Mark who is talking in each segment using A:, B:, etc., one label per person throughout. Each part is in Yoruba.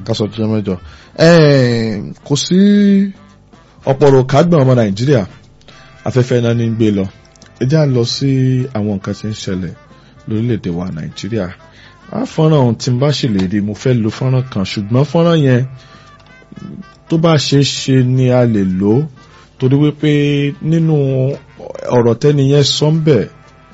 A: kásọ̀ jẹ́ mẹ́jọ. kò sí ọ̀pọ̀rọ̀ kágbọ̀n ọmọ nàìjíríà afẹ́fẹ́ náà ní gbé lọ ẹ já lọ sí àwọn nǹkan tí ń ṣẹlẹ̀ lórílẹ̀‐èdè wa nàìjíríà á fọ́nrán ohun tí n bá ṣèlérí mo fẹ́ lo fọ́nrán kan ṣùgbọ́n fọ́nrán yẹn tó bá ṣe é ṣe ni a lè lò ó torí wípé nínú ọ̀rọ̀ tẹ́ni yẹn sọ ń bẹ̀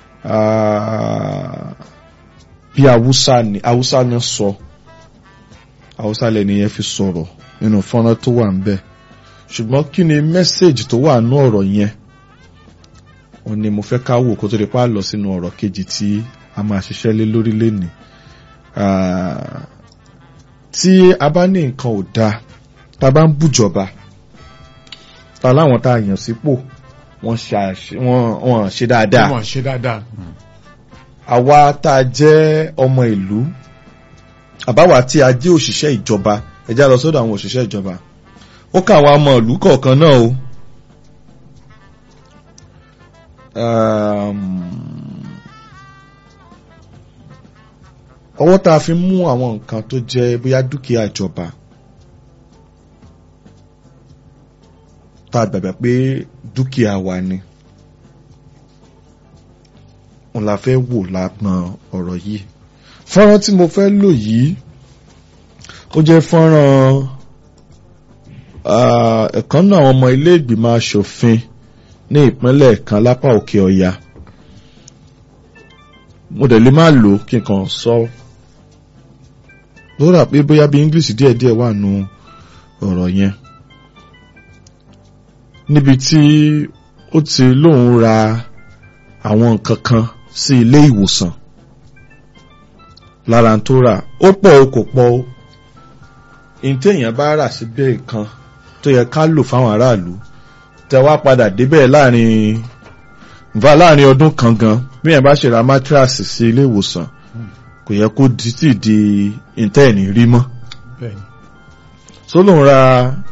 A: bí haúsá ni haúsá ni sọ haúsá lẹ́ni yẹn fi sọ̀rọ̀ nínú fọ́nrán tó wà ń bẹ̀ ṣùgbọ́n kí ni mẹ́sẹ̀gì tó wà nú ọ̀rọ̀ yẹn òun ni mo fẹ́ ká wò kó tó di pa lọ sínú ọ̀rọ̀ kejì tí a máa ṣiṣẹ́ lé lórí lẹ́nìí tí a bá ní nǹkan ò dáa tá a bá ń bùjọba ta láwọn tá a yàn sípò wọ́n ṣe dáadáa
B: wọ́n ṣe dáadáa.
A: àwa tá a jẹ́ ọmọ ìlú àbáwá tí a jẹ́ òṣìṣẹ́ ìjọba ẹ já lọ sọ́dọ̀ àwọn òṣìṣẹ́ ìjọba ó kà àwọn ọmọ ìlú kọ̀ọ̀kan náà o ọwọ́ tá a fi mú àwọn nǹkan tó jẹ́ bóyá dúkìá ìjọba tá a gbàgbà pé dúkìá wa ni òun la fẹ́ wò lápọn ọ̀rọ̀ yìí fọ́nrán tí mo fẹ́ lò yìí ó jẹ́ fọ́nrán ẹ̀kan náà àwọn ọmọ ilé ìgbìmọ̀ asòfin ní ìpínlẹ̀ kan lápá òkè ọya mo dẹ̀ lè má lò kí n kàn sọ ló rà pé bóyá bí english díẹ̀díẹ̀ wà nù ọ̀rọ̀ yẹn níbi tí ó ti lóun ra àwọn nǹkan kan sí ilé ìwòsàn lára tó rà ó pọ̀ o kò pọ̀ o ìtẹ̀yìn bá rà síbẹ̀ kan tó yẹ ká lò fáwọn aráàlú tẹ wá padà débẹ̀ láàrin nfa láàrin ọdún kan gan bí yẹn bá ṣe ra mátíráàsì sí ilé ìwòsàn kò yẹ kó títì di ìtẹ́ẹ̀nì rí mọ́ so lóun ra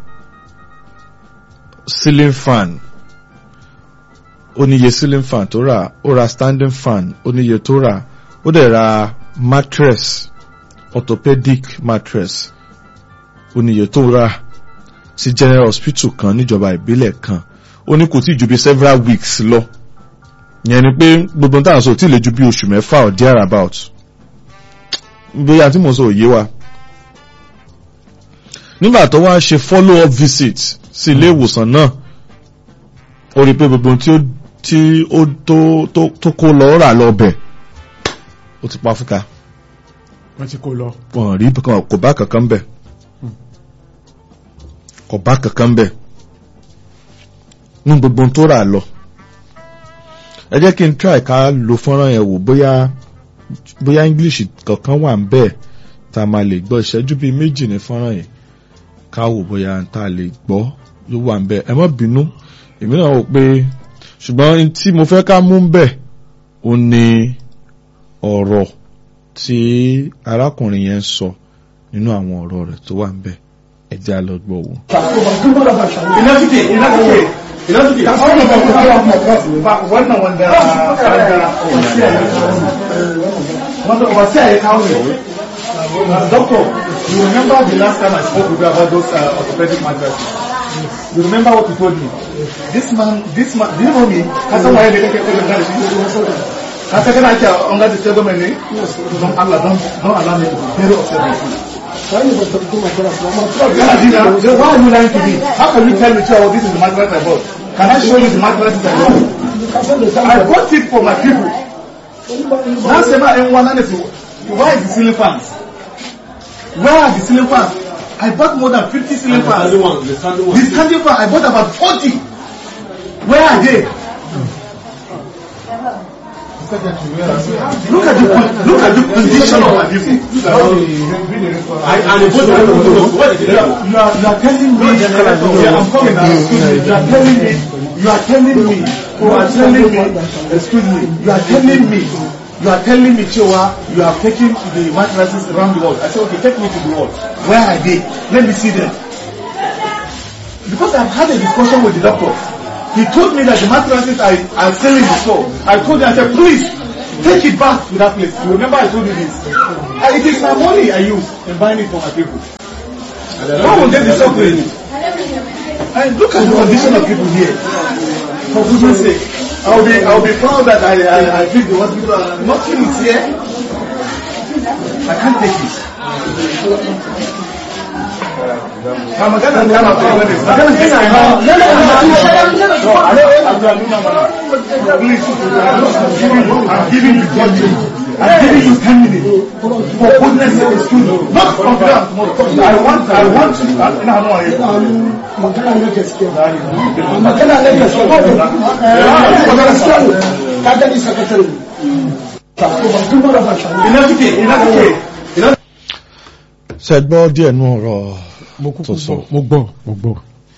A: ceiling fan ó níye ceiling fan tó rà ó ra standing fan ó níye tó rà ó dẹ̀ ra mattress orthopedic mattress ó níye tó rà sí general hospital kan níjọba ìbílẹ̀ kan ó ní kò tí ju bí several weeks lọ yẹn ni pé gbogbo táwọn sọ ò tí lè ju bí oṣù mẹ́fà or there about bóyá tí mo sọ òye wa nígbà tó wá ṣe follow up visit sí ilé ìwòsàn náà ó rí i pé gbogbo tí ó tí ó tó tó tó kó lọ rà lọ bẹ̀ ó ti pa fúnka
B: wọ́n ti kó lọ.
A: wọn rí kò bá kankan bẹ̀ kò bá kankan bẹ̀ ní gbogbo tó rà lọ ẹ jẹ́ kí n try ká lo fọ́nrán yẹn wò bóyá bóyá english kankan wà ń bẹ́ẹ̀ tá a máa lè gbọ́ ìṣẹ́jú bíi méjì ní fọ́nrán yẹn ká wò bóyá tá a lè gbọ́ yóò wà ń bẹ́ẹ̀ ẹ má bínú èmi náà wò pé ṣùgbọ́n tí mo fẹ́ ká mú ń bẹ̀ ó ní ọ̀rọ̀ tí arákùnrin yẹn sọ nínú àwọn ọ̀rọ̀ rẹ̀ tó wà ń bẹ̀ ẹ jẹ́ á lọ gbọ́ wò.
C: Inafike, inafike, inafike. Wannan wanda wanda overseer ya kawo ne. Doctor, you remember the last time I spoke with you about those uh, orthopedic mattresses? You remember what you told me? This man, this man, do you know me? Ka san waye da kake kudin da shi? Ka san kana ake under the settlement ne? Don Allah, don don allow me to be very upset with you. Why you want to do my class? Why are you lying to me? How can you tell me, oh, this is the mattress I bought? Can I show you the mattresses I bought? I bought it for my people. Now say my M1 and why is the ceiling fans? Where are the ceiling fans? I bought more than 50 ceiling fans.
D: The standing one.
C: The standing fan, I bought about 40. Where are they? Look at the look at the condition of my people.
D: I- And the both of them, what did they do?
C: You are, you are telling me, yeah, I'm coming now. Excuse me. You are telling me, you are telling me, you are telling me, excuse me, you are telling me, you are telling me, Chewa, you are taking the mattresses around the world. I said, okay, take me to the world. Where are they? Let me see them. Because I've had a discussion with the doctor. He told me that the mattresses are, are still in the store. I told him, I said, please, take it back to that place. You remember I told you this? Uh, It is my money I use in buying it for my people. Who will get the suffering? And look at the condition of people here. For goodness sake. I'll be, I'll be proud that I, I, I built the hospital and nothing is here. I can't take it. I'm gonna come up with this. I'm gonna take my hand. No, I don't, please, I'm giving you, I'm giving you judgment. I'm giving you 10 minutes. For goodness sake, excuse me. Not from ground tomorrow. I want, I want you, I, no, no, I,
E: magana na gaskiya magana na gaskiya magana gaskiya ka gani sakatare ba duk mara ba shi
C: enough okay, enough okay. Enough
A: ṣe gbọ́ díẹ̀ nú ọ̀rọ̀
B: mo kúkú
A: tó sọ.
B: gbọ́ mo gbọ́ mo gbọ́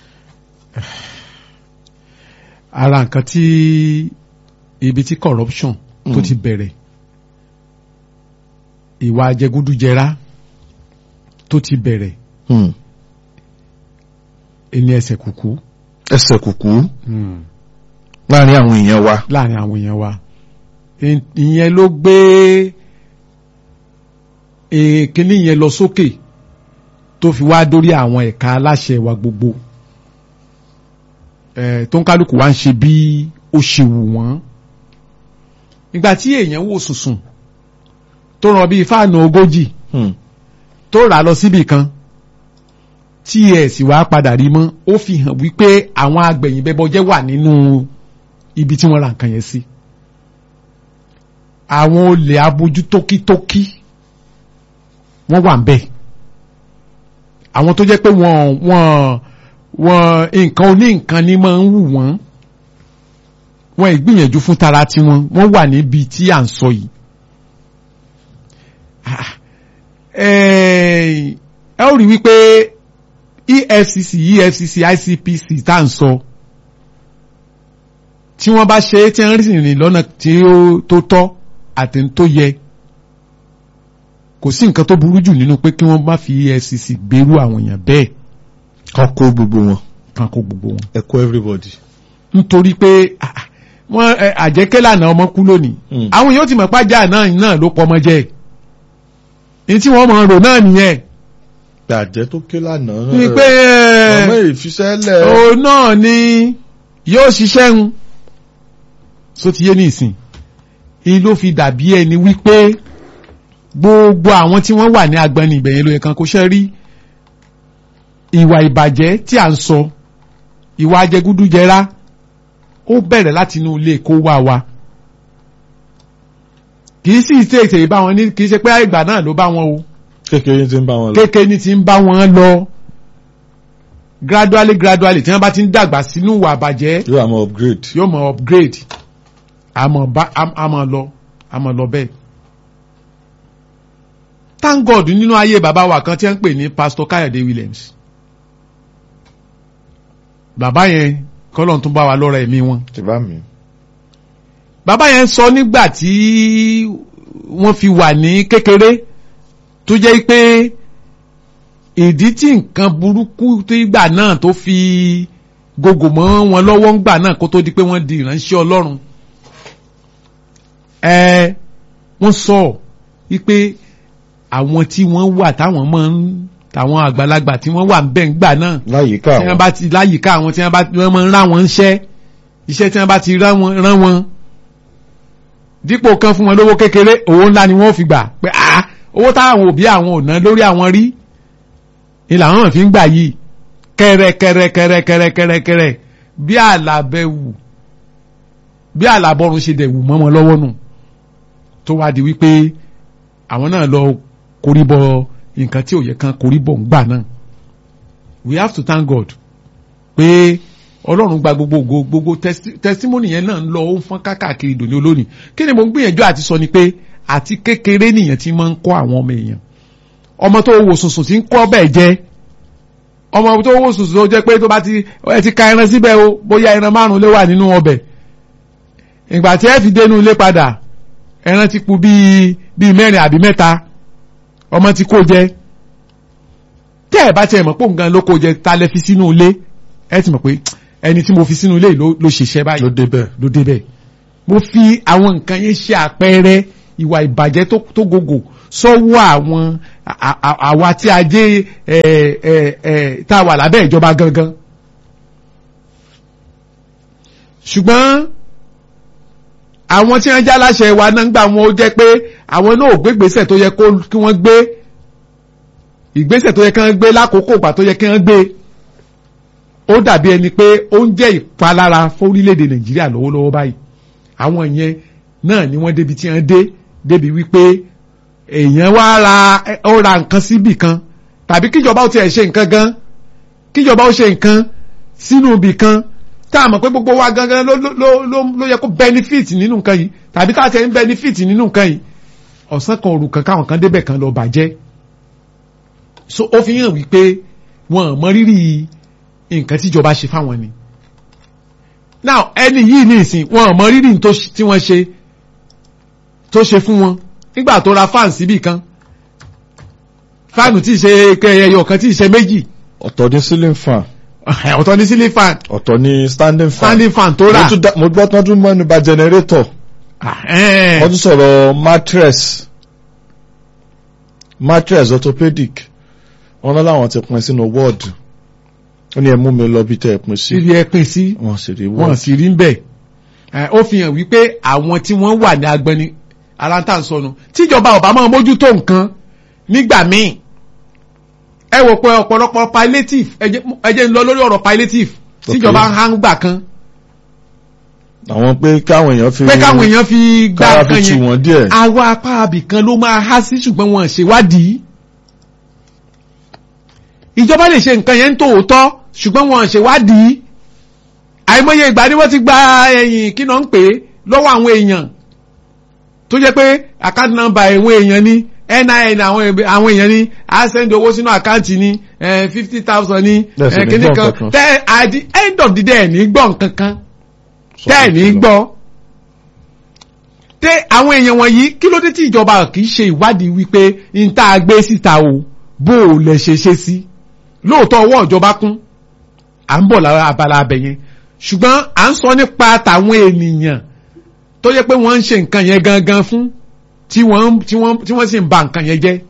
B: ara nǹkan tí ibi tí corruption tó
A: Mm.
B: ti bẹ̀rẹ̀ ìwà jẹgúdújẹrá tó ti bẹ̀rẹ̀
A: Hmm.
B: ẹni ẹsẹ̀ kùkú
A: ẹsẹ̀ kùkú láàrin àwọn èèyàn wa
B: láàrin àwọn èèyàn wa Ì- ìyẹn ló gbé èkíní yẹn lọ sókè tó fi wá dórí àwọn ẹ̀ka aláṣẹ wa gbogbo ẹ̀ tó ń kálukú wá ń ṣe bí ó ṣe wù wọ́n ìgbà tí èèyàn wò sùnsùn tó ràn bíi fáànù ogójì
A: Hmm.
B: tó rà lọ síbì kan tí ẹ̀ sì wá padà rí mọ́ ó fi hàn wípé àwọn agbẹ̀yìnbẹ́bọjẹ́ wà nínú ibi tí wọ́n ra nǹkan yẹn sí àwọn olè abojú tókítókí wọ́n wà ń bẹ̀ àwọn tó jẹ́ pé wọ́n wọ́n wọ́n nǹkan oní nǹkan ni máa ń wù wọ́n wọ́n ìgbìyànjú fún tara tiwọn wọ́n wà níbi tí à ń sọ yìí Ah, eh, ẹ ó rí wípé EFCC EFCC ICPC tá à ń sọ tí wọ́n bá ṣe é tí wọ́n rìn rìn lọ́nà tí ó tó tọ́ àti ń tó yẹ kò sí nǹkan tó burú jù nínú pé kí wọ́n má fi EFCC gbèrú àwọn èèyàn bẹ́ẹ̀
A: kan kó gbogbo wọn
B: kan kó gbogbo wọn
A: ẹ kó everybody.
B: nítorí pé ah, ah, wọ́n ẹ, àjẹkẹ́ lànà ọmọ kú lónìí
A: Mm.
B: àwọn èèyàn ti mọ̀ pàjá náà náà ló pọ̀ ọmọ jẹ́ ní tí wọ́n mọ̀ ń rò náà nìyẹn
A: gbàjẹ́ tó ké lánàá
B: ni pé ẹ,
A: ọmọ ìfiṣẹ́lẹ̀
B: òun náà ni yóò ṣiṣẹ́ ń so ti yé ní ìsìn èyí ló fi dàbí ẹni wípé gbogbo àwọn tí wọ́n wà ní agbani ìbẹ̀yẹn ló yẹ kan kó ṣe rí ìwà ìbàjẹ́ tí à ń sọ ìwà ajẹgúdújẹrá ó bẹ̀rẹ̀ láti inú ilé kó wá wa kì í sì tètè bá wọn ní kì í ṣe pé ìgbà náà ló bá wọn o
A: kékeré tí ń bá wọn lọ.
B: kékeré ní ti ń bá wọn lọ gradually gradually tí wọ́n bá ti ń dàgbà sínú ìwà àbàjẹ́
A: yóò àmọ́ upgrade.
B: yóò mọ upgrade àmọ́ bá àmọ́ lọ àmọ́ lọ bẹ́ẹ̀. thank God nínú ayé bàbá wa kan tí wọ́n ń pè ní pastor Káyọ̀dé Williams bàbá yẹn kọ́lọ́n tún bá wa lọ́rọ̀ ẹ̀mí wọn
A: ti bá mi.
B: bàbá yẹn sọ nígbà tí wọ́n fi wà ní kékeré tó jẹ́ pé ìdí tí nǹkan burúkú tó ìgbà náà tó fi gògò mọ́ wọn lọ́wọ́ ńgbà náà kó tó di pé wọ́n di ìránṣẹ́ Ọlọ́run ẹ wọ́n sọ wípé àwọn tí wọ́n wà táwọn máa ń táwọn àgbàlagbà tí wọ́n wà ń bẹ̀ ńgbà náà
A: láyìíká
B: tí wọ́n
A: àwọn
B: bá ti láyìíká àwọn tí wọ́n bá wọ́n máa ń rán wọn ńṣẹ́ iṣẹ́ tí wọ́n bá ti rán wọn rán wọn dípò kan fún wọn lówó kékeré owó ńlá ni wọ́n fi gbà pé ah owó táwọn òbí àwọn ò ná lórí àwọn rí ni làwọn fi ń gbà yìí kẹrẹkẹrẹkẹrẹkẹrẹkẹrẹ bí àlàbẹ wù bí àlàbọrun ṣe dẹ̀ wù mọ́ wọn lọ́wọ́ nù tó wá di wípé àwọn náà lọ koríbọ nǹkan tí ò yẹ kan koríbọ ń gbà náà we have to thank God pé ọlọ́run gba gbogbo ògo gbogbo testi- testimony yẹn náà ń lọ ó ń fọ́n káàkiri dòní olónìí kí ni mo ń gbìyànjú àti sọ ni pé àti kékeré nìyẹn ti máa ń kọ́ àwọn ọmọ èèyàn ọmọ tó wò sùnsùn tí ń kọ́ bẹ́ẹ̀ jẹ́ ọmọ tó wò sùnsùn tó jẹ́ pé tó bá ti ẹ ti ka ẹran síbẹ̀ o bóyá ẹran márùn lé wà nínú ọbẹ̀ ìgbà tí ẹ fi dénú ilé padà ẹran ti kù bíi bíi mẹ́rin àbí mẹ́ta ọmọ ti kó jẹ tẹ́ ẹ̀ bá tiẹ̀ mọ̀ pé òun gan ló kó jẹ ta lẹ fi sínú ilé ẹ ti mọ̀ pé ẹni tí mo fi sínú ilé yìí ló ló ṣiṣẹ́ báyìí
A: ló débẹ̀.
B: ló débẹ̀ mo fi àwọn nǹkan yẹn ṣe àpẹẹrẹ ìwà ìbàjẹ́ tó tó gògò sọ́wọ́ àwọn à- à- àwa tí a jẹ́ ẹ ẹ ẹ tá a wà lábẹ́ ìjọba gangan ṣùgbọ́n àwọn tí wọ́n já láṣẹ wa náà ń gbà wọn ó jẹ́ pé àwọn náà ò gbé ìgbésẹ̀ tó yẹ kó kí wọ́n gbé ìgbésẹ̀ tó yẹ kí wọ́n gbé lákòókò ìgbà tó yẹ kí wọ́n gbé ó dàbí ẹni pé ó ń jẹ́ ìpalára fórílẹ̀-èdè nàìjíríà lọ́wọ́lọ́wọ́ báyìí àwọn yẹn náà ni wọ́n débi tí wọ́n dé débi wípé èèyàn wá ra ó ra nǹkan síbì kan tàbí kíjọba ó tiẹ̀ ṣe nǹkan gan kíjọba ó ṣe nǹkan sínú ibì kan tá a mọ̀ pé gbogbo wa gangan ló ló ló ló ló yẹ kó benefit nínú nǹkan yìí tàbí tá a ti ń benefit nínú nǹkan yìí ọ̀sán kan òru kan káwọn kan débẹ̀ kan lọ bàjẹ́ so ó fi hàn wípé wọn ò mọ rírì nǹkan tíjọba ṣe fáwọn ni now ẹni yìí ní ìsìn wọn ò mọ rírì tó ṣ- tí wọ́n ṣe tó ṣe fún wọn nígbà tó ra fáàn síbì kan fáànù tí ì ṣe ẹyọ kan tí ì ṣe méjì
A: ọ̀tọ̀ ní ceiling fan
B: ọ̀tọ̀ ní sílé fan
A: ọ̀tọ̀ ní standing fan
B: standing fan tó
A: mo
B: rà
A: tún dá- mo gbọ́ tán tún mẹ́nu bà generator
B: Ah, eh.
A: wọ́n tún sọ̀rọ̀ mattress mattress orthopedic wọ́n náà láwọn ti pín sínú wọ́ọ̀dù ó ní ẹ mú mi lọ bí tẹ́ ẹ pín sí
B: síbi ẹ pín sí
A: wọ́n sì rí
B: wọn
A: wọ́ọ̀dù
B: sì rí ń bẹ̀ Eh, ó fi hàn wípé àwọn tí wọ́n wà ní agbẹni aláǹtà ń sọnù tíjọba ọba máa mójútó nǹkan nígbà míì ẹ wò pé ọ̀pọ̀lọpọ̀ palliative ẹ jẹ́- ẹ jẹ́ ń lọ lórí ọ̀rọ̀ palliative tíjọba ń hàn gbà kan
A: àwọn pé káwọn èèyàn fi
B: pé káwọn èèyàn fi gbá
A: kára fi
B: nǹkan
A: tù
B: yẹn
A: wọ́n díẹ̀
B: àwa apá abìkan ló máa há sí ṣùgbọ́n wọn ṣèwádìí ìjọba lè ṣe nǹkan yẹn ń tòótọ́ ṣùgbọ́n wọn ṣèwádìí àìmọye ìgbà ni wọ́n ti gba ẹ̀yìn kí náà ń pè é lọ́wọ́ àwọn èèyàn tó jẹ́ pé account number àwọn èèyàn ní NIN àwọn èèyàn- àwọn èèyàn ní a send owó sínú àkáǹtì ní fifty thousand ní
A: Bẹ́ẹ̀ sì
B: eh,
A: ní
B: kíní
A: gbọ́
B: kan
A: nǹkan kan.
B: tẹ́ at the end of the day ẹ̀ ní gbọ́ nǹkan kan tẹ́ ẹ̀ ní gbọ́ tẹ àwọn èèyàn wọ̀nyí kí ló dé tí ìjọba kì í ṣe ìwádìí wípé n tá a gbé síta o bó o lè ṣe ṣe sí lóòótọ́ ọwọ́ ìjọba kún à ń bọ̀ lára abala abẹ yẹn ṣùgbọ́n à ń sọ nípa tàwọn ènìyàn tó yẹ pé wọ́n ń ṣe nǹkan yẹn gangan fún tí wọ́n tí wọ́n tí wọ́n sì ń ba nǹkan yẹn jẹ́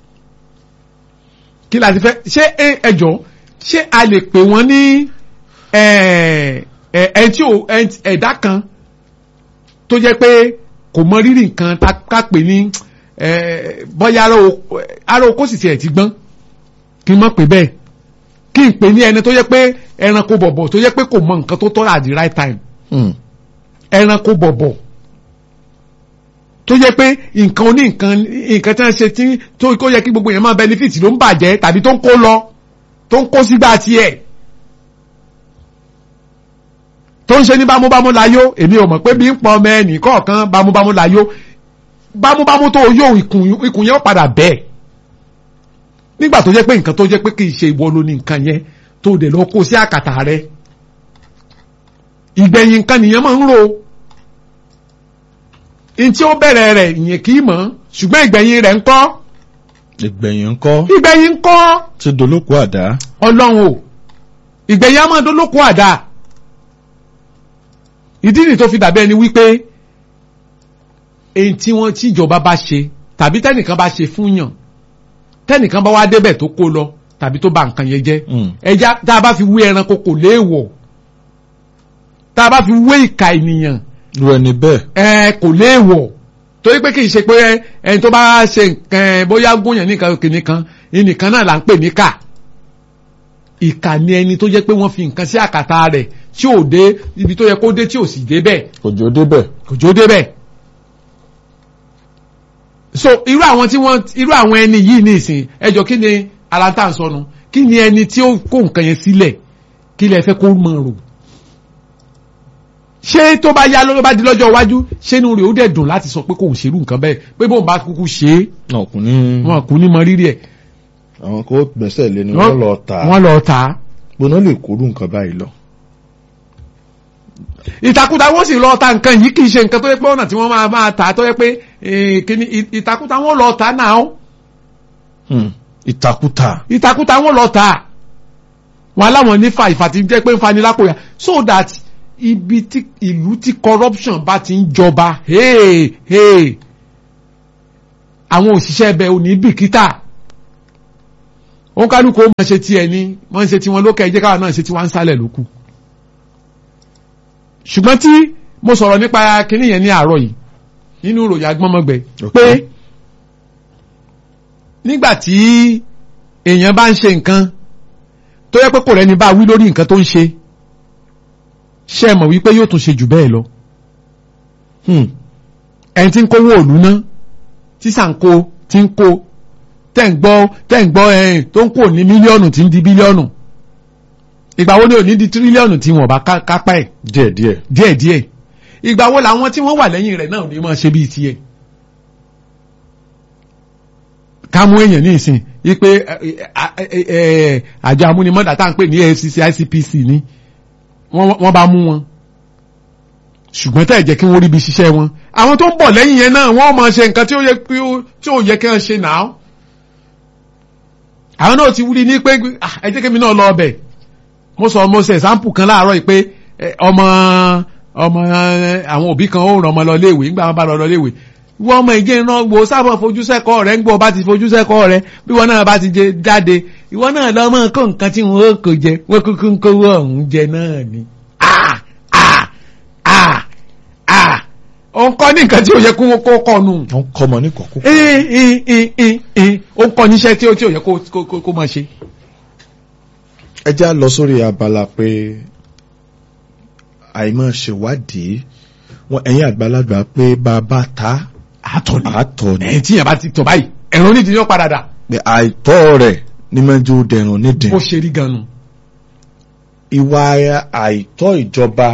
B: kí la ti fẹ́ ṣé ẹ- ẹjọ́ ṣé a lè pè wọ́n ní ẹ̀ ẹ̀ ẹ̀ tí ò ẹ̀- ẹ̀dá kan tó jẹ́ pé kò mọ rírì nǹkan tá ká pè ní eh, bọ́yá ara oko- ara oko sì tiẹ̀ ti gbọ́n kí n mọ̀ pé bẹ́ẹ̀ kí n pè ní ẹni tó jẹ́ pé ẹranko bọ̀bọ̀ tó jẹ́ pé kò mọ nǹkan tó tọ́ at the right time
A: Hmm.
B: ẹranko bọ̀bọ̀ tó jẹ́ pé nǹkan oní nǹkan nǹkan tí wọ́n ṣe tí tó kó yẹ kí gbogbo yẹn máa benefit ló ń bàjẹ́ tàbí tó ń kó lọ tó ń kó sígbà tiẹ̀ tó ń ṣe ní bámúbámú láyó èmi ò mọ̀ pé bí ń pọ̀ ọmọ ẹnì kọ̀ọ̀kan bámúbámú láyó bámúbámú tó yóò ikùn ikùn yẹn ó padà bẹ́ẹ̀ nígbà tó jẹ́ pé nǹkan tó jẹ́ pé kì í ṣe ìwọ ló ní nǹkan yẹn tó dẹ̀ lọ kó sí àkàtà rẹ̀ ìgbẹ̀yìn nǹkan nìyẹn máa ń ro in tí ó bẹ̀rẹ̀ rẹ̀ ìyẹn kì í mọ̀ ṣùgbọ́n ìgbẹ̀yìn rẹ̀ ń kọ́
A: ìgbẹ̀yìn ńkọ́
B: ìgbẹ̀yìn ń kọ́
A: ti dolóko àdá
B: ọlọ́run o ìgbẹ̀yìn á máa dolóko àdá ìdí nì tó fi dàbí ẹni wípé èyí tí wọ́n tí ìjọba bá ṣe tàbí tẹ́nìkan bá ṣe fún yàn tẹ́nìkan bá wá débẹ̀ tó kó lọ tàbí tó bà nǹkan yẹn jẹ́
A: Hmm.
B: ẹja tá a bá fi wé ẹranko kò léèwọ̀ tá a bá fi wé ìka ènìyàn
A: irú ẹni bẹ́ẹ̀
B: ẹ kò léèwọ̀ torí pé kì í ṣe pé ẹni tó bá ṣe nǹkan ẹ, bóyá gúnyàn nìkan kìíní kan ìnìkan náà là ń pè níkà ìkà ni ẹni tó jẹ́ pé wọ́n fi nǹkan sí àkàtà rẹ̀ tí ò dé ibi tó yẹ kó dé tí ò sì dé bẹ́ẹ̀
A: kò jọ débẹ̀
B: kò jó dé bẹ́ẹ̀ so irú àwọn tí wọ́n irú àwọn ẹni yìí ní ìsìn ẹjọ́ kí ni aláǹtà ń sọnù kí ni ẹni tí ó kó nǹkan yẹn sílẹ̀ kí lẹ fẹ́ kó mọ̀ rò ṣé tó bá yá ló bá di lọ́jọ́ iwájú ṣé inú rẹ̀ ó dẹ̀ dùn láti sọ pé kò ń ṣerú nǹkan bẹ́ẹ̀ pé bóun bá kúkú ṣe é
A: náà kò ní
B: wọn kò ní mọ rírì ẹ̀
A: àwọn kò gbẹ́sẹ̀ lé ni wọ́n lọ tà á
B: wọ́n lọ tà á
A: gbóná lè kórú nǹkan báyìí lọ.
B: ìtakùtà wọ́n sì lọ ta nǹkan yìí kì í ṣe nǹkan tó yẹ pé ọ̀nà tí wọ́n máa máa tà á tó yẹ pé eh, kíní ì- ìtakùtà wọ́n lọ tà á náà
A: Hmm. ìtakùtà
B: ìtakùtà wọ́n lọ tà á wọn aláwọn nífà ìfà tí ń jẹ́ pé ń fani lápò yà so that ibi tí ìlú tí corruption bá ti ń jọba hey, hey, àwọn òṣìṣẹ́ ẹbẹ̀ ò ní bìkítà òun kálukú ó máa ṣe tiẹ̀ ni wọ́n ń ṣe tiwọn lókè ẹjẹ́ káwọn náà ṣe tiwọn ń sálẹ̀ lókù ṣùgbọ́n tí mo sọ̀rọ̀ nípa kinní yẹn ní àárọ̀ yìí nínú ìròyìn agbọ́nmọ́gbẹ
A: Ok.
B: pé nígbà tí èèyàn bá ń ṣe nǹkan tó yẹ pé kò rẹ́ni bá wí lórí nǹkan tó ń ṣe ṣe mọ̀ wípé yóò tún ṣe jù bẹ́ẹ̀ lọ
A: Hmm.
B: ẹni tí ń kówó òlú ná tí sàǹkó tí ń kó tẹ́ ń gbọ́ tẹ́ ń gbọ́ ẹ̀yìn tó ń kó ní mílíọ̀nù tí ń di bílíọ̀nù ìgbà wo ni ò ní di tírílíọ̀nù tí wọ́n bá ká- kápá ẹ̀
A: díẹ̀díẹ̀
B: díẹ̀díẹ̀ ìgbà wo làwọn tí wọ́n wà lẹ́yìn rẹ̀ náà ò ní máa ṣe bíi tiẹ̀ ká mú èèyàn ní ìsìn wípé àjọ amúnimọ́dà tá à ń pè ní AFCC ICPC ni wọ́n wọ́n bá mú wọn ṣùgbọ́n tẹ́ ẹ̀ jẹ́ kí wọ́n rí ibi ṣiṣẹ́ wọn àwọn tó ń bọ̀ lẹ́yìn yẹn náà wọ́n máa ṣe nǹkan tí ó yẹ kí ó- tí ò yẹ kí wọ́n ṣe náà àwọn náà ti wúri ní pé "Ah, ẹ jẹ́ kí mi náà lọ ọbẹ̀ mo sọ mo ṣe example kan láàárọ̀ yìí pé eh, ọmọ ọmọ eh, àwọn òbí kan ó ràn ọmọ lọ léèwé nígbà wọn bá lọ lọ léèwé wọ́n ọmọ ìgé iná wo sábà fojú sẹ́kọ̀ọ́ rẹ̀ ń gbọ́ bá ti fojú sẹ́kọ̀ọ́ rẹ̀ bí wọ́n náà bá ti jẹ jáde ìwọ náà lọ mọ́ kó nǹkan tí wọ́n ó kó jẹ wọ́n kúkú ń kówó ọ̀hún jẹ náà ni. Ah! Ah! Ah! Ah! ó ń kọ́ ní nǹkan tí ó yẹ kó kó kọ́ nù.
A: wọ́n kọ́ ọmọ ní kọ̀ọ̀kú.
B: Ìn, ìn, ìn, ìn, ìn. ó ń kọ́ níṣẹ́ tí ó tí ó yẹ kó kó- kó- kó máa ṣe.
A: ẹ já lọ sórí abala pé àìmọ̀ ṣèwádìí wọn ẹ̀yin àgbàlagbà pé bàbá ta
B: àtọ̀ ni
A: àtọ̀ ni
B: ẹ̀yìn tí yẹn bá ti tọ̀ báyìí ẹ̀rọ onídìí yóò padà dà
A: pé àìtọ́ rẹ̀ ní mẹ́jọ dẹ̀rùn nídìí.
B: bó ṣe rí gan-an.
A: ìwà àìtọ́ ìjọba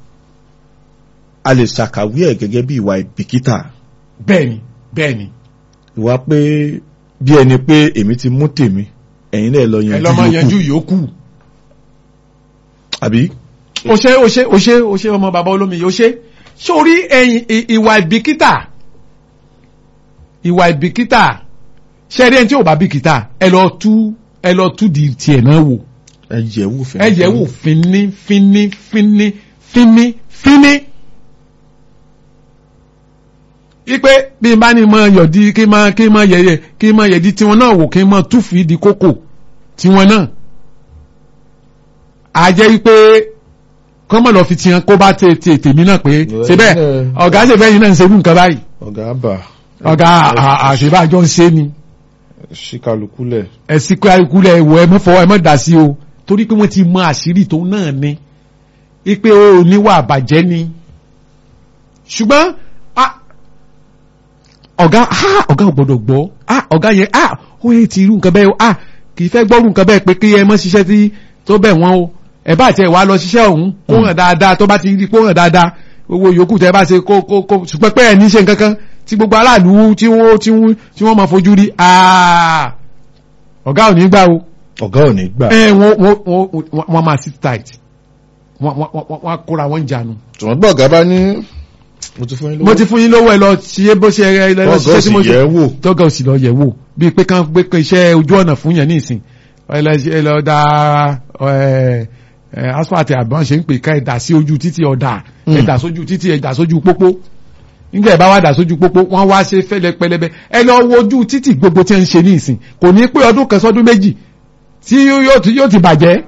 A: a lè ṣàkàwé ẹ̀ gẹ́gẹ́ bí ìwà ìbìkítà
B: bẹ́ẹ̀ni bẹ́ẹ̀ni
A: ìwà pé bí ẹni pé èmi ti mú tèmi ẹ̀yin náà lọ
B: ẹ
A: yanjú
B: lọ́ máa yanjú
A: yòókù
B: yòókù.
A: àbí
B: o ṣe o ṣe o ṣe o ṣe ọmọ bàbá olómi yìí o ṣe sórí ẹ̀yìn ì- ìwà ìbìkítà ìwà ìbìkítà ṣe rí ẹni tí ò bá bìkítà ẹ lọ tú ẹ lọ tú di tiẹ̀ náà wò
A: ẹ yẹ̀ wò fẹ́
B: ẹ yẹ̀ wò fínní fínní fínní fínní fínní. ipe bí n bá ní mọ yọ̀dí kí n mọ kí n mọ yẹ̀yẹ̀ kí n mọ yẹ̀dí tiwọn náà wò kí n mọ túfì di kókò tiwọn náà. a jẹ́ wípé kọ́mọ̀ lọ fi tiyan kó bá tè tè tèmi náà pé ṣe bẹ́ẹ̀ ọ̀gá ṣe bẹ́ẹ̀ yín náà ń ṣerú nǹkan báyìí
A: ọ̀gá àbà
B: ọ̀gá àṣebájọ́ ń ṣe ni
A: ṣíkàlùkùlẹ̀
B: ẹ̀sìn kí ayíkulẹ̀ ẹ̀wọ̀ ẹ mọ́ fọwọ́ ẹ mọ́ dà sí o torí pé wọ́n ti mọ àṣírí tó náà ni ipe o níwà àbàjẹ́ ni ṣùgbọ́n ah, ọ̀gá ah, ọ̀gá ò gbọ́dọ̀ gbọ́ ah, ọ̀gá yẹn ah, ó yẹ ti irú nǹkan bẹ́ẹ̀ o ah, kì í fẹ́ gbọ́rù nǹkan bẹ́ẹ̀ pé kí ẹ mọ́ ṣiṣẹ́ tí tó bẹ̀ wọ́n o ẹ bá tiẹ̀ wá lọ ṣiṣẹ́ ọ̀hún kó hàn dáadáa tó bá ti rí kó hàn dáadáa owó yòókù tẹ́ bá ṣe kó kó kó ṣùgbọ́n pé ẹ̀ ní ṣe nǹkan kan tí gbogbo aráàlú tí wọ́n tí wọ́n tí wọ́n máa fojú rí ah, ọ̀gá ò ní gbà o
A: ọ̀gá ò ní gbà
B: ẹ wọ́n wọ́n wọ́n wọ́n máa sit tight wọ́n wọ́n wọ́n wọ́n á kóra wọn jànú.
A: ṣùgbọ́n gbọ́ ọ̀gá bá ní mo ti fún yín lówó
B: mo ti fún yín lówó ẹ lọ ṣe bó ṣe ẹ lọ
A: ọ̀gá
B: ṣiṣẹ́
A: ò
B: tí
A: sì
B: mo ṣe
A: yẹ̀ wò
B: tọ́gà ò sì lọ yẹ̀ wò bíi pé kán gbé pé iṣẹ́ ojú ọ̀nà fún yẹn ní ìsìn ẹ lọ ṣe- ẹ lọ da ẹ ẹ asphalt àbọ̀n ṣe ń pè ká ẹ dà sí ojú títì ọ̀dà ẹ
A: Mm.
B: dà sójú títì ẹ dà sójú pópó nígbà ẹ bá wá dà sójú pópó wọ́n wá ṣe fẹ́lẹ́ pẹlẹbẹ ẹ lọ wo ojú títì gbogbo tí ń ṣe ní ìsìn kò ní pé ọdún kan sọdún méjì tí yóò ti yóò ti bàjẹ́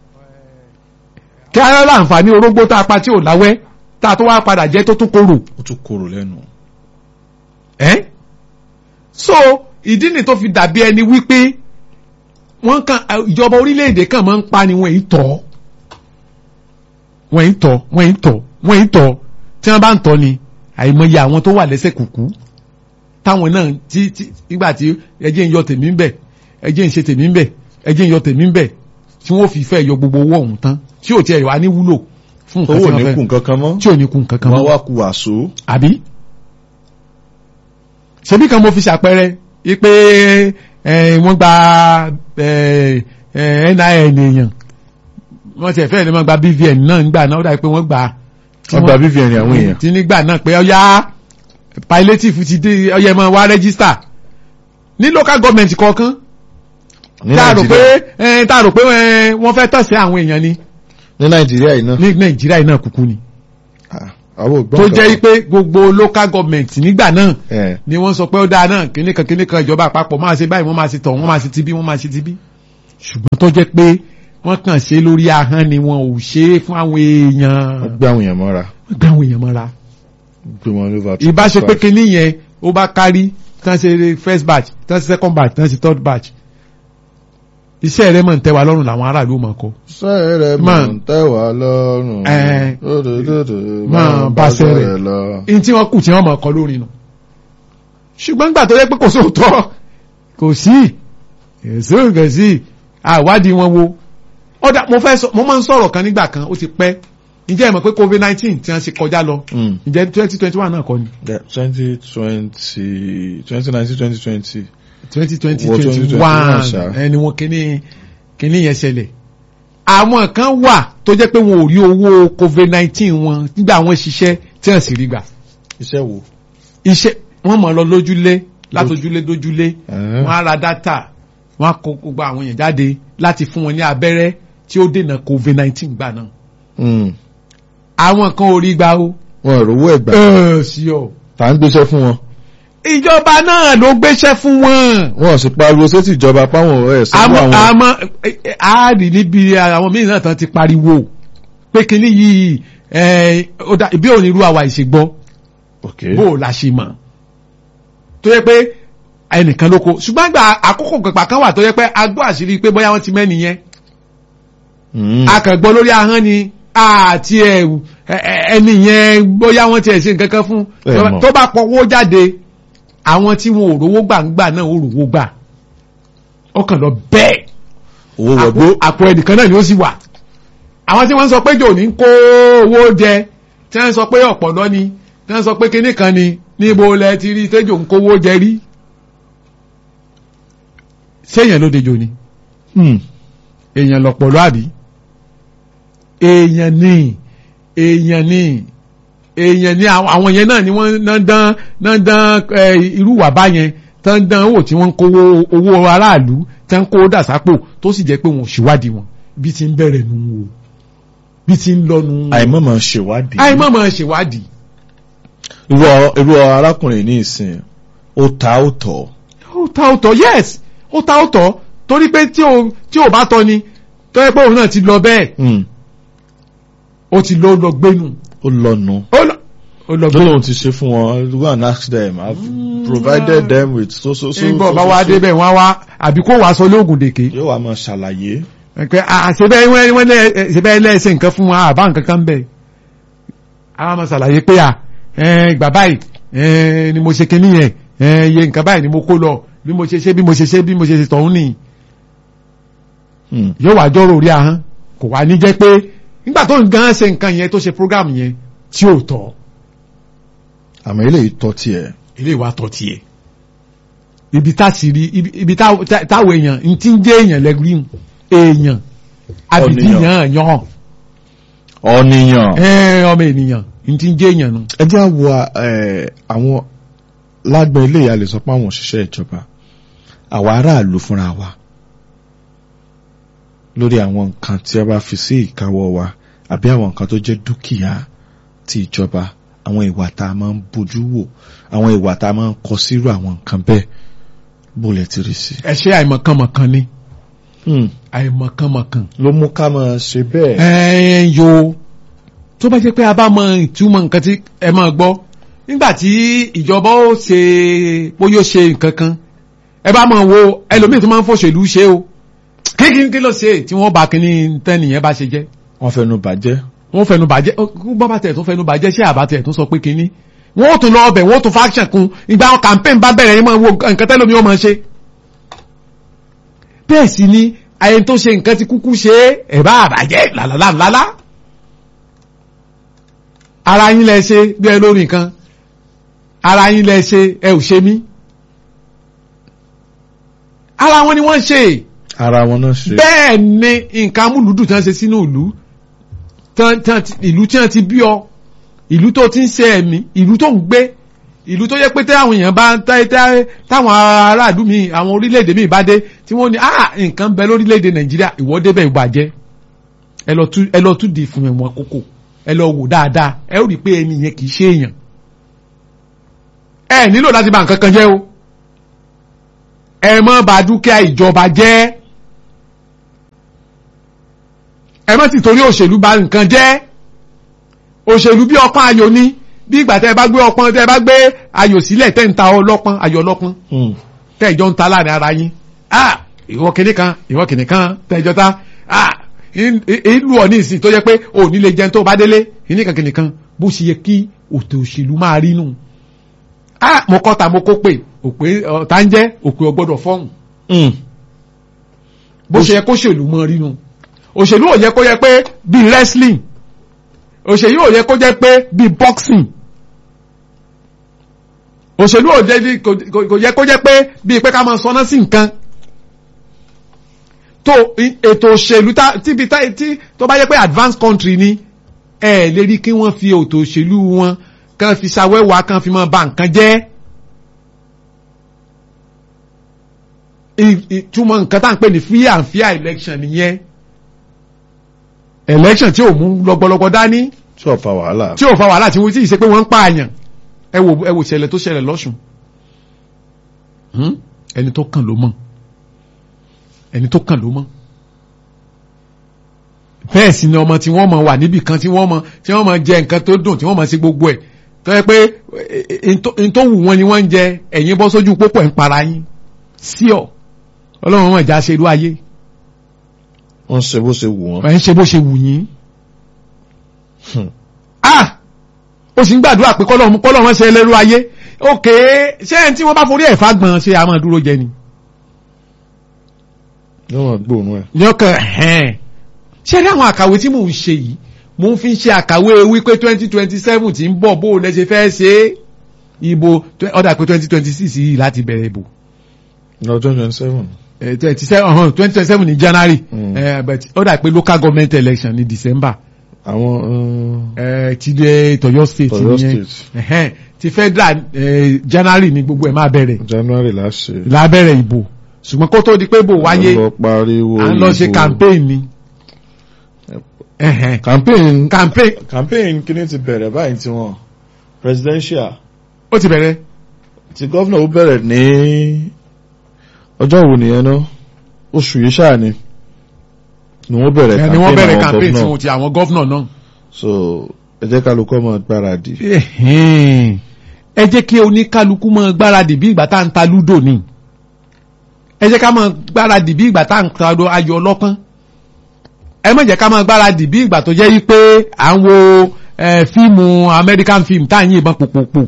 B: kí ara láǹfààní orógbó tá a pa tí ò láwẹ́ tá a tó wá padà jẹ́ tó tún korò
A: ó tún korò lẹ́nu
B: ẹ́ so ìdí ni tó fi dàbí ẹni wípé wọ́n kan ìjọba orílẹ̀-èdè kan máa ń pa ni wọ́n yìí tọ́ wọ́n yìí tọ́ wọ́n yìí tọ́ wọ́n yìí tọ́ tí wọ́n bá ń tọ́ ni àìmọye àwọn tó wà lẹ́sẹ̀ kùkú táwọn náà tí tí nígbà tí ẹjẹ́ ń yọ tèmi ń bẹ̀ ẹjẹ́ ń ṣe tèmi ń bẹ̀ ẹjẹ́ ń yọ tèmi ń bẹ̀ tí wọ́n fi fẹ́ yọ gbogbo owó ọ̀hún tán tí ò tiẹ̀ wá ní wúlò fún nǹkan
A: owó
B: tí
A: ò
B: wọ́n
A: ní
B: fẹ́
A: kù nǹkan kan mọ́
B: tí ò ní kún kankan
A: wọ́n
B: mọ́
A: wá ku àṣó
B: àbí ṣebí kan mo fi ṣàpẹẹrẹ wípé ẹ, wọ́n gba ẹ, ẹ, NIN èèyàn wọ́n ti ẹ̀fẹ́ ni wọ́n gba BVN náà nígbà náà ó dàbí pé wọ́n gbà tí
A: wọ́n gba BVN àwọn èèyàn
B: tí nígbà náà pé ọyá palliative ti dé ọyá ẹ máa wá register ní local government kọ̀ọ̀kan
A: ní
B: tá a rò pé
A: nàìjíríà
B: ẹ, tá a rò pé ẹ, wọ́n fẹ́ tọ̀sẹ̀ àwọn èèyàn ni
A: ní nàìjíríà yìí náà
B: ní nàìjíríà yìí náà kúkú ni
A: Ah, àwọn ògbọ́n
B: tó
A: kankan.
B: jẹ́ pé gbogbo local government nígbà náà
A: ẹ̀
B: ni wọ́n sọ pé ó dáa náà kíní kan kíní kan ìjọba àpapọ̀ máa ṣe báyìí wọ́n máa ṣe tọ̀ wọ́n máa ṣe tibí wọ́n máa ṣe tibí ṣùgbọ́n tó jẹ́ pé wọ́n kàn ṣe lórí ahọ́n ni wọn ò ṣe é fún àwọn èèyàn
A: wọ́n gbé àwọn èèyàn mọ́ra
B: wọ́n gbé àwọn èèyàn mọ́ra
A: gbé wọn lóva
B: ìbá ṣe pé kíní yẹn ó bá kárí tán ṣe first batch tán ṣe second batch tán ṣe third batch iṣẹ́ rẹ̀ mọ̀ ń tẹ́ wa lọ́rùn làwọn aráàlú mọ̀ kọ́
A: sẹ́rẹ̀
B: Máa-
A: mọ̀ ń tẹ́wà lọ́rùn
B: Ẹ̀,
A: Dòdòdòdò,
B: máa bá sẹ́rẹ̀.
A: lọ.
B: in tí wọ́n kù tí wọ́n mọ̀ kọ́ lórí nù ṣùgbọ́n gbà tó yẹ pé kò sóòótọ́ kò sí èso nǹkan sí àwádìí wọn wo ọ̀dà mo fẹ́ sọ mo máa ń sọ̀rọ̀ kan nígbà kan ó ti pẹ́ ǹjẹ́ ẹ mọ̀ pé covid nineteen tí wọ́n ṣe kọjá lọ
A: Mm.
B: ǹjẹ́ twenty twenty one náà kọ́ ni
A: Yeah, 2020 2019 2020
B: twenty twenty
A: Wọ
B: twenty
A: 2021
B: one
A: ṣá.
B: ẹni wọn kíní kíní yẹn ṣẹlẹ̀ àwọn kan wà tó jẹ́ pé wọn ò rí owó covid nineteen wọn nígbà wọn ṣiṣẹ́ tí wọ́n sì rí gbà
A: iṣẹ́ wo
B: iṣẹ́ wọ́n mọ̀ lọ lójúlé látòjúlé dójúlé
A: Ẹ̀hẹ́n.
B: wọ́n á ra dátà wọ́n á kó gbogbo àwọn èèyàn jáde láti fún wọn ní abẹ́rẹ́ tí ó dènà covid nineteen gbà náà
A: Mm.
B: àwọn kan ò rí gbà o.
A: wọn ò rówó ẹ̀gbà
B: ẹ sí ọ.
A: tá ń gbéṣẹ́ fún wọn
B: ìjọba náà ló gbéṣẹ́ fún wọn.
A: wọn ò sì pariwo sétí ìjọba páwọn ẹ̀ sanwó
B: àmọ́
A: àwọn
B: àmọ́ ẹ, ẹ, a rí níbi àwọn míì náà tán ti pariwo pé kíní yìí ẹ, ó dá- bí òní irú àwa ìṣègbọ́
A: ok
B: bó o la ṣe mọ̀ tó yẹ pé ẹnìkan ló kó ṣùgbọ́n àgbà àkókò pẹ̀pà kan wà tó yẹ pé a gbọ́ àṣírí pé bóyá wọ́n ti mẹ́ni yẹn
A: Mm.
B: a kàn gbọ́ lórí ahọ́n ni àti ẹ ẹ- ẹni yẹn bóyá wọ́n ti ẹ̀ ṣe nǹkan kan fún
A: Ẹ mọ̀.
B: tó bá pọwọ́ jáde àwọn tí wọn ò rówó gbàǹgbà náà ò rówó gbà ó kàn lọ bẹ́ẹ̀
A: owó
B: àpò
A: wọgbó
B: àpò ẹnìkan náà ni ó sì wà àwọn tí wọ́n ń sọ pé jò ní kó owó jẹ tí wọ́n ń sọ pé ọ̀pọ̀lọ́ ni tí wọ́n ń sọ pé kinní kan ni níbo lẹ ti rí tẹ́jọ́ ń kówó jẹ rí séèyàn ló dejò ni
A: Mm.
B: èèyàn lọ̀pọ̀lọ́ àbí èèyàn ni èèyàn ni èèyàn ni àwọn àwọn yẹn náà ni wọ́n náà dán náà dán ẹ, irú wà báyẹn tán dán owó tí wọ́n ń kówó owó aráàlú tán ń kó dàsápò tó sì jẹ́ pé wọn ò ṣèwádìí wọn bí ti ń bẹ̀rẹ̀ nù wò bí ti ń lọ nù wò
A: àìmọ̀mọ̀ ṣèwádìí
B: àìmọ̀ máa ṣèwádìí
A: irú ọ- irú arákùnrin ní ìsìn ó ta ó tọ̀
B: ó ta ó tọ̀ yes ó ta ó tọ̀ torí pé tí ò tí ò bá tọ́ ni tó yẹ pé òun náà ti lọ bẹ́ẹ̀
A: Mm.
B: ó ti lọ lọ gbénu
A: ó lọ́nu
B: ó lọ ó lọ gbénu.
A: lóhun ti ṣe fún wọn go and ask them I've provided them with so so so
B: ìgbọ́
A: so,
B: bá
A: so,
B: wá
A: so.
B: débẹ̀ wọ́n wá àbí kó wàá sọ lóògùn dèké
A: yóò wá máa ṣàlàyé
B: pé àṣebẹ́ wọ́n wọ́n lẹ́ ṣebẹ́ lẹ́sẹ̀ nǹkan fún wa àbá nǹkan kan bẹ̀ àwọn ọmọ ṣàlàyé pé à ẹ, ìgbà báyìí ẹ, ni mo ṣe kinní yẹn ẹ, iye nǹkan báyìí ni mo kó lọ bí mo ṣe ṣe bí mo ṣe ṣe bí mo ṣe ṣe tọ̀hún nìyí
A: Mm.
B: yóò wá jọ́rò orí ahọ́n kò wá ní jẹ́ pé nígbà tó ń gan ṣe nǹkan yẹn tó ṣe program yẹn tí ò tọ́
A: àmọ́ eléyìí tọ́ tiẹ̀
B: ilé ìwà tọ́ tiẹ̀ ibi tá sì rí ibi ibi tá- tá- táwọn èèyàn ń ti ń jẹ́ èèyàn lẹ́gbẹ̀rún èèyàn àbìdí
A: Ọ̀nìyàn.
B: yàn yàn
A: ọ̀nìyàn
B: ẹ ọmọ ènìyàn n ti ń jẹ́ èèyàn nu.
A: ẹ jẹ́ àwọ̀ ẹ̀, àwọn lágbọn ilé ìyá lè sọ pé àwọn òṣìṣẹ́ ìjọba àwa aráàlú fúnra wa lórí àwọn nǹkan tí a bá fi sí ìkáwọ́ wa àbí àwọn nǹkan tó jẹ́ dúkìá ti ìjọba àwọn ìwà tá a máa ń bójú wò àwọn ìwà tá a máa ń kọ sírò àwọn nǹkan bẹ́ẹ̀ bó lẹ ti rí sí.
B: ẹ ṣe àìmọ̀kànmọ̀kàn ni
A: Hmm.
B: àìmọ̀kànmọ̀kàn.
A: ló mú ká máa ṣe bẹ́ẹ̀.
B: ẹ ẹ yo tó bá jẹ́ pé a bá mọ ìtumọ̀ nǹkan tí ẹ máa gbọ́ nígbà tí ìjọba ó ṣe bóyá ó ṣe nǹkan kan ẹ bá máa wo ẹlòmíì tó máa ń fòṣèlú ṣe o kíkí kí ló ṣe tí wọ́n bá kíní tẹ́nìyẹn bá ṣe jẹ́
A: wọ́n fẹnu bàjẹ́.
B: wọ́n fẹnu bàjẹ́ bọ́bá tẹ̀ tó fẹnu bàjẹ́ ṣé àbátẹ̀ tó sọ pé kíní wọ́n ó tún lọ ọbẹ̀ wọ́n ó tún faction kun ìgbà campaign bá bẹ̀rẹ̀ yín máa wo nǹkan tẹ́lómi ó máa ṣe. bẹ́ẹ̀ sì ni ayé tó ṣe nǹkan ti kúkú ṣe é ẹ̀ bá àbàjẹ́ làlálàlálá. ara yín lẹ ṣe bí ẹ lórí nǹkan ara yín lẹ ṣe ẹ ò ṣe mí. ara wọn ni wọ́n ṣe
A: ara wọn náà ṣe.
B: bẹ́ẹ̀ ni nǹkan amúlùdù tí wọ́n ṣe sínú ìlú tán- tán ti- ìlú tí wọ́n ti bí ọ ìlú tó ti ń ṣe ẹ̀mí ìlú tó ń gbé ìlú tó yẹ pé táwọn èèyàn bá tá- tá- táwọn aráàlú mi àwọn orílẹ̀-èdè mi bá dé tí wọ́n ní ah nǹkan ń bẹ lórílẹ̀-èdè nàìjíríà ìwọ débẹ̀ ìbàjẹ́ ẹ lọ tú ẹ lọ tú di fún ẹ̀wọ̀n kókò ẹ lọ wò dáadáa ẹ ó rí i pé ẹni yẹn kì í ṣe èèyàn ẹ nílò láti bà nǹkan kan jẹ́ o ẹ má bà dúkìá ìjọba jẹ́ ẹ má sì torí òṣèlú bà nǹkan jẹ́ òṣèlú bí ọpọ́n ayò ni bí ìgbà tẹ́ ẹ bá gbé ọpọ́n tẹ́ ẹ bá gbé ayò sílẹ̀ tẹ́ ń ta ọlọ́pọ́n ayò ọlọ́pọ́n
A: Hmm.
B: tẹ́ ìjọ ń ta láàrin ara yín ah ìwọ kìnìún kan ìwọ kìnìún kan tẹ́ ìjọ ta ah in- i- ìlú ọ̀ ní ìsìn tó yẹ pé ò ní lè jẹun tó bá délé kìnìún kan kìnìún kan bó ṣe yẹ kí òtò òṣèlú máa rí nù ah mo kọ́ ta mo kó pè òpè ọ̀tá ń jẹ́ òpè ọgbọ́dọ̀ fọ́hùn
A: Hmm.
B: bó ṣe yẹ kó ṣèlú mọ rí nù òṣèlú ò yẹ kó yẹ pé bíi wrestling òṣèlú ò yẹ kó jẹ́ pé bíi boxing òṣèlú ò jẹ́ kò- kò kò yẹ kó jẹ́ pé bíi pé ká máa sọná sí nǹkan tó i- ètò òṣèlú tá tíbi tá tí tó bá yẹ pé advanced country ni ẹ lè rí kí wọ́n fi ètò òṣèlú wọn kàn fi ṣàwẹ́wà kàn fi máa ba nǹkan jẹ́ I- ìtumọ̀ nǹkan tá à ń pè ní free and fair election nìyẹn election tí ò mú lọ́gbọ́lọ́gbọ́ dání
A: tí ò fa wàhálà.
B: tí ò fa wàhálà tí wọ́n ti ṣe pé wọ́n ń pààyàn ẹ wò ẹ wò ṣẹlẹ̀ tó ṣẹlẹ̀ lọ́sùn Hmm? ẹni tó kàn ló mọ̀ ẹni tó kàn ló mọ̀ bẹ́ẹ̀ sì ni ọmọ tí wọ́n mọ̀ wà níbì kan tí wọ́n mọ̀ tí wọ́n mọ̀ jẹ nǹkan tó dùn tí wọ́n mọ̀ sí gbogbo ẹ̀ tó yẹ pé n tó wù wọ́n ni wọ́n ń jẹ ẹ̀yin bọ́ sójú pópó ẹ̀ ń para yín sí ọ ọlọ́run wọn ìjà ṣe irú ayé
A: wọ́n ṣe bó ṣe wù wọ́n.
B: ẹ̀ ń ṣe bó ṣe wù yín
A: Hmm.
B: ah ó sì ń gbàdúrà pé kọ́lọ́mù kọ́lọ́mù ṣe ẹlẹ́rú ayé òkè ṣé ẹni tí wọ́n bá forí ẹ̀fà gbọ̀n ṣe àmọ́ dúró jẹ ni.
A: yóò máa gbóòórùn ẹ̀.
B: yọkàn ẹ̀hẹ́n ṣé rí àwọn àkàwé tí mò ń ṣe yìí mò ń fi ń ṣe àkàwé wípé twenty twenty seven ti ń bọ̀ bó o lẹ ṣe fẹ́ ṣe é ìbò ọ̀dà pé twenty twenty six yìí láti bẹ̀rẹ̀ ìbò
A: lọ twenty twenty seven.
B: twenty seven twenty twenty seven ní January
A: Mm.
B: eh, but ọ̀dà pé local government election ní December
A: àwọn
B: eh, ti dé Tọ̀yọ́ state
A: Ọ̀yọ́
B: nìyẹn
A: state
B: ẹ̀hẹ́n ti federal eh, January ní gbogbo ẹ̀ máa bẹ̀rẹ̀
A: January láṣẹ.
B: lábẹ́rẹ̀ ìbò ṣùgbọ́n kó tó di pé ìbò wáyé
A: lọ pariwo
B: à ń lọ ṣe
A: ìbò.
B: campaign ni. Ẹ̀hẹ́n.
A: campaign
B: campaign
A: campaign kí ni ti bẹ̀rẹ̀ báyìí tí wọ́n presidential
B: ó ti bẹ̀rẹ̀
A: ti gọ́vnà ó bẹ̀rẹ̀ ní ọjọ́ wo nìyẹn náà oṣù yìí ṣáà ni ni wọ́n bẹ̀rẹ̀
B: ẹ̀ ni wọ́n bẹ̀rẹ̀
A: àwọn
B: campaign tí
A: gọ́vnà.
B: wọ́n ti àwọn gọ́vnà náà.
A: so ẹ jẹ́ kálukú ọmọ gbáradì.
B: Ẹ̀hẹ́n. ẹ jẹ́ kí oníkálukú máa gbáradì bí ìgbà tá à ń ta lúdò ni ẹ jẹ́ ká máa gbáradì bí ìgbà tá à ń ta ayò ọlọ́pọ́n ẹ má jẹ́ ká máa gbáradì bí ìgbà tó jẹ́ yí pé à ń wo eh, fíìmù American film tá à ń yìnbọn pòpòpò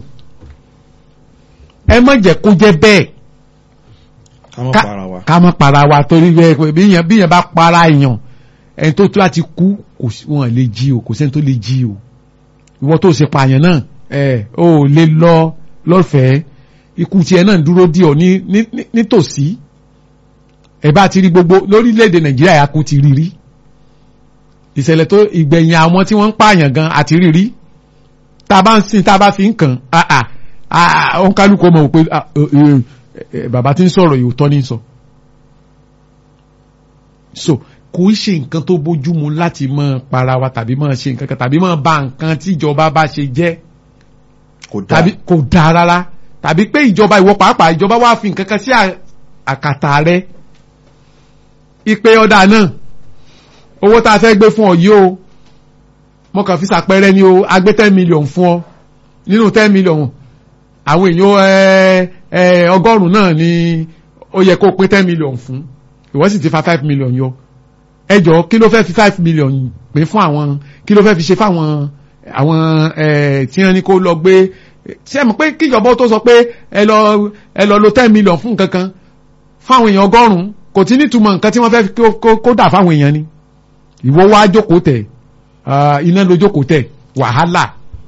B: ẹ má jẹ́ kó jẹ́ bẹ́ẹ̀
A: ká má
B: ká
A: para wa.
B: ká má para wa torí bẹ́ẹ̀ pé bí yẹn bí yẹn bá para èèyàn ẹni tó tó láti kú kò sí wọn lè jí o kò sẹ́ni tó lè jí o ìwọ tó ṣe pààyàn náà ẹ ò lè lọ lọ́fẹ̀ẹ́ ikú tiẹ̀ náà dúró dí ọ ní ní- ní- nítòsí ẹ bá ti rí gbogbo lórílẹ̀‐èdè Nàìjíríà yà kó ti rí rí ìṣẹ̀lẹ̀ tó ìgbẹ̀yìn àwọn tí wọ́n ń pààyàn gan àti rí rí tá a bá ń sìn tá a bá fi ń kàn á à á òun kálukú mọ̀ pé ah, eh, eh, eh, bàbá tí ń sọ̀rọ̀ yìí òótọ́ ní sọ. so kò í ṣe nǹkan tó bójúmu láti máa para wa tàbí máa ṣe nǹkan kan tàbí máa ba nǹkan tí ìjọba bá ṣe jẹ́
A: kò dáa
B: tàbí kò dáa rárá tàbí pé ìjọba ìwọ pàápàá ìjọba wá fi nǹkan kan sí à- àkàtà rẹ ìpè ọ̀dà náà owó tá a fẹ́ gbé fún ọ yìí o mo kàn fi ṣàpẹẹrẹ ni o a gbé ten million fún ọ nínú ten million àwọn èèyàn ẹ ẹ ọgọ́rùn-ún náà ni ó yẹ kó pín ten million fún ìwọ sì ti fa five million yọ ẹ jọ̀ọ́ kí ló fẹ́ fi five million pín fún àwọn kí ló fẹ́ fi ṣe fáwọn àwọn ẹ tí wọ́n ní kó lọ gbé ṣé ẹ mọ̀ pé kíjọba tó sọ pé ẹ lọ ẹ lọ lo ten million fún nǹkan kan fáwọn èèyàn ọgọ́rùn-ún kò tí nítumọ̀ nǹkan tí wọ́n fẹ́ kó- kó- kó dà fáwọn èèyàn ni ìwọ wá jókòó tẹ̀ ah, iná ló jókòó tẹ̀ wàhálà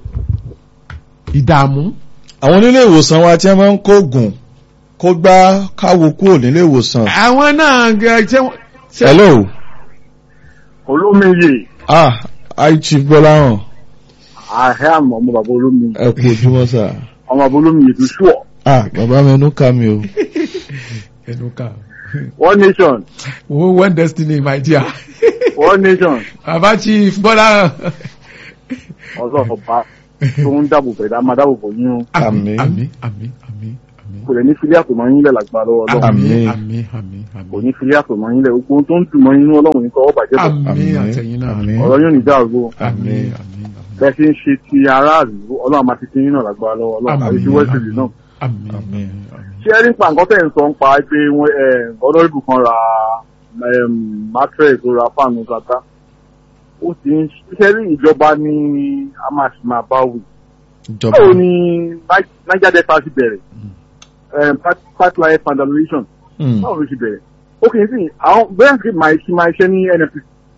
B: ìdààmú
A: àwọn onílé ìwòsàn wa tí wọ́n máa ń kó oògùn kó gbá káwo kúrò nílé ìwòsàn.
B: àwọn náà gẹ- ṣé wọ́n- ṣé-
A: hello
D: olómiyè
A: ah hi chief Gbọ́láhàn
D: àhẹ́ àmọ́ ọmọ bàbá olómiyè
A: ẹ kú ojúmọ́ sà.
D: ọmọ bàbá olómiyè tó ṣùọ́
A: ah bàbá mi ẹnu ká mi o.
B: ẹnu ká
D: one nation
B: owó one destiny my dear
D: one nation
B: bàbá chief bọ́lá
F: ọlọ́run bá tó ń dáàbò bẹ̀rẹ̀ á máa dáàbò bò yín o
A: Àmín.
B: àmín àmín àmín àmín
F: kò lè ní fílẹ̀ àtòmọ́ yín lẹ̀ lágbára lọ́wọ́ ọlọ́run
A: Àmín.
B: àmín àmín
F: kò
B: àmín
F: ní fílẹ̀ àtòmọ́ yín lẹ̀ gbogbo ohun tó ń dùn mọ́ yín nínú ọlọ́run ní tọwọ́ bàjẹ́ bọ̀
B: àmín
A: Àmín.
B: àtẹ̀yìn náà
A: Àmín.
F: ọ̀rọ̀ yóò ní dáàbò
B: àmín àmín
F: bẹ́ẹ̀ ṣe ń ṣe ti aráàlú ọlọ́run máa ti ti yín náà lágbára lọ́wọ́ ọlọ́run àti ti wẹ́sìlì náà
B: àmín
A: Àmín.
B: àmín
F: ṣé ẹ nípa nǹkan tẹ̀ ń sọ ń pa pé wọ́n ọlọ́rìbù kan ra mattress ó ra fáànù kàtá ó ti ń ṣe rí ìjọba ní a máa ṣe máa bá wù.
A: ìjọba
F: báwo ni niger delta ti bẹ̀rẹ̀ um, pipe- pipeline vandalization
A: Mm.
F: báwo ló ti bẹ̀rẹ̀ ó kì í sìn àwọn bẹ́ẹ̀ sì máa ṣe máa ṣe ní nnpc